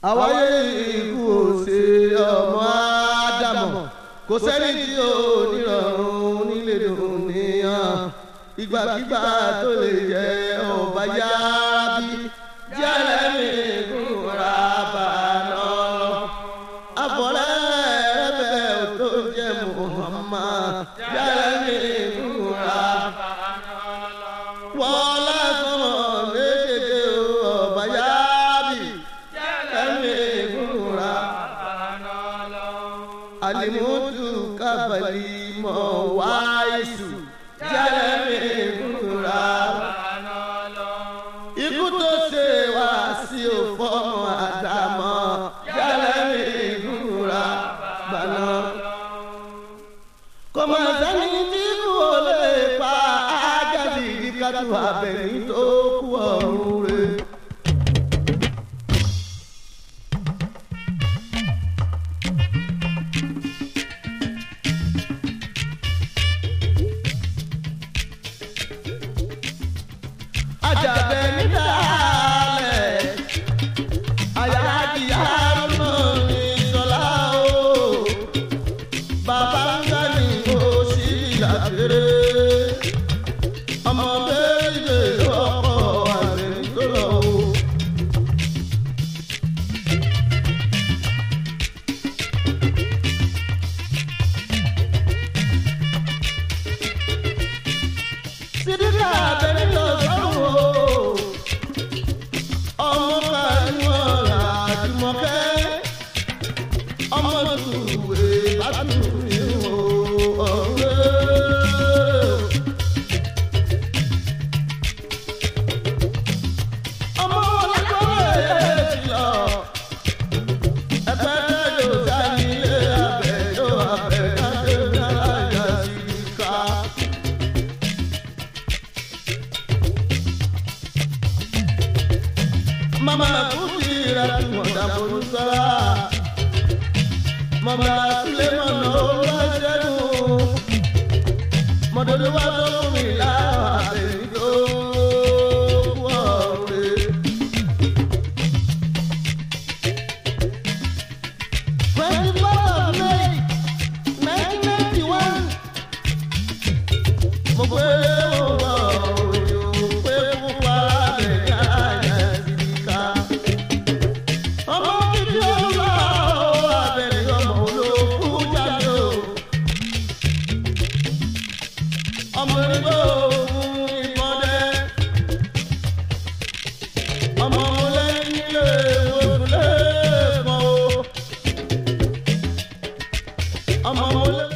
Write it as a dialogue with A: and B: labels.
A: àwáyé ikú ò ṣe ọmọ ádámọ̀ kò sẹ́ni tí ò nírọ̀rùn nílé dùnìyàn ìgbàkigbà tó lè jẹ́ ọba yára bí jẹ́lẹ́mì kúra bàánà lọ. àfọ̀rẹ́ rẹ̀bẹ̀ tó jẹ́ Muhammad jẹ́lẹ́mì kúra bàánà lọ. wọ́n lásán lédè ọba yára bí jẹ́lẹ́mì kúra bàánà lọ. alimutu kábàlì mọ̀ wáyé jẹ́lẹ́mì kúra bàánà lọ ikú tó ṣe wá sí òfò àdàmọ́ jálẹ̀mí ìgúnra bàná. kò mà sẹ́ni tí kú ò lè pa ágàdì kíkàtú abẹ́ni tó kú ọ̀run rẹ̀. ajabẹ nídàálẹ̀ ayáàdì àrùnà ní sọlá o bàbá ńlá ní oṣù ìlàkèrè ọmọ méje lọ́kọ̀ àgbẹ̀ nítorọ̀ o. sídìkà abẹ́rẹ́ lọ sọ́run o ọmọ kàníwọ̀n àdìmọ́kẹ́ ọmọ tùwé bàtúwé o ọ̀rẹ́. ọmọ ọlọ́kọ̀ọ́rẹ́ ti lọ ẹgbẹ́ tẹ́jọ́ sani ilé abẹ́jọ́ abẹ́kájọ́ náírà yà sí ká. mama kudira tumọ̀dà bolúsọ́lá mama sulemọ̀nà olùwàjẹ́nu mọ̀dọ́dọ́ wa tó fún mi láwọn àbẹ̀yìn tó kú ọ̀rẹ́. twenty four of May nineteen ninety one mo gbé mo wọ òyò pé pupa bẹ̀ yára sí ká. ọmọ títí ọlọ́ abẹ́rẹ́ ọmọ olókù jáde o. ọmọ ìgbó òun ìmọ̀dé. ọmọ lẹ́yìn lè wọ́n lè kọ́ o. ọmọ lẹ́yìn.